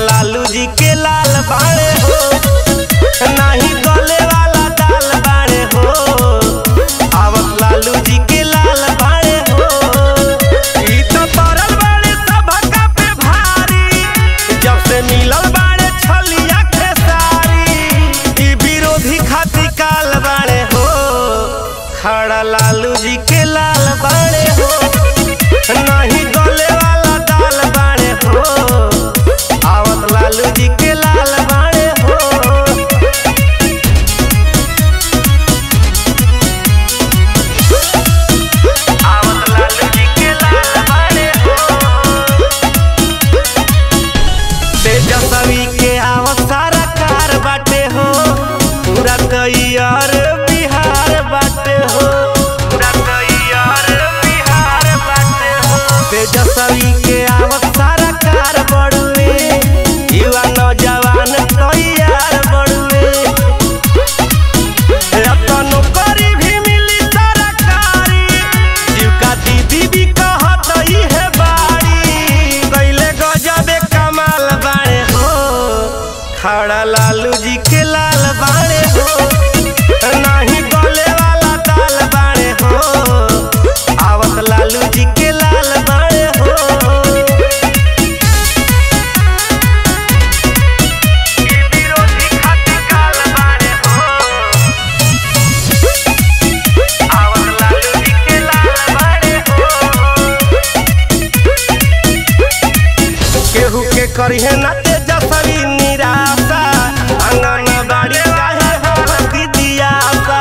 लालू जी के लाल बाड़े हो नाही गले वाला दाल बाड़े हो आवत लालू जी के लाल बाड़े हो ई तो पड़ल बाड़े सभका पे भारी जब से मिलल बाड़े छलिया खेसारी ई विरोधी खातिर काल बाड़े हो खड़ा लालू जी के लाल बाड़े हो नहीं गले वाला दाल बाड़े हो आवत लालू जी के लाल बाड़े हो आवत लालू जी के लाल बाड़े हो तेजस्वी के आवत सारा कार बाटे हो पूरा तैयार बिहार बाटे हो पूरा तैयार बिहार बाटे हो तेजस्वी के आवत सारा कार बड़ुए युवा नौजवान तैयार बड़ुए रतनो करी भी मिली सरकारी जीविका दीदी भी कहत ही है बाड़ी कैले गजबे कमाल बाड़े हो खड़ा लालू जी के लाल बाड़े हो नाही गले वाला दाल बाड़े हो आवत लालू जी के लाल बाड़े हो विरोधी खातिर काल बाड़े हो आवत लालू जी के लाल बाड़े हो केहू के करिहे ना तेजस्वी निराशा आंगन बाड़ी काहे हकी दियासा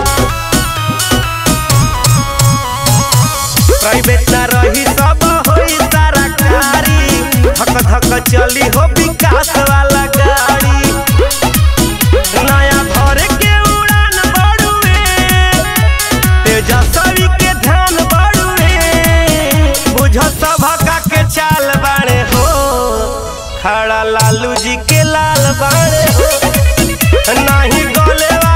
प्राइवेट ना रही सब होई सरकारी धक धक चली हो विकास वाला गाड़ी नया घर के उड़ान बढ़ुए तेजस्वी के ध्यान बढ़ुए बुझ सभका के चाल बाड़े हो खड़ा लालू जी के लाल बाड़े हो नाही गले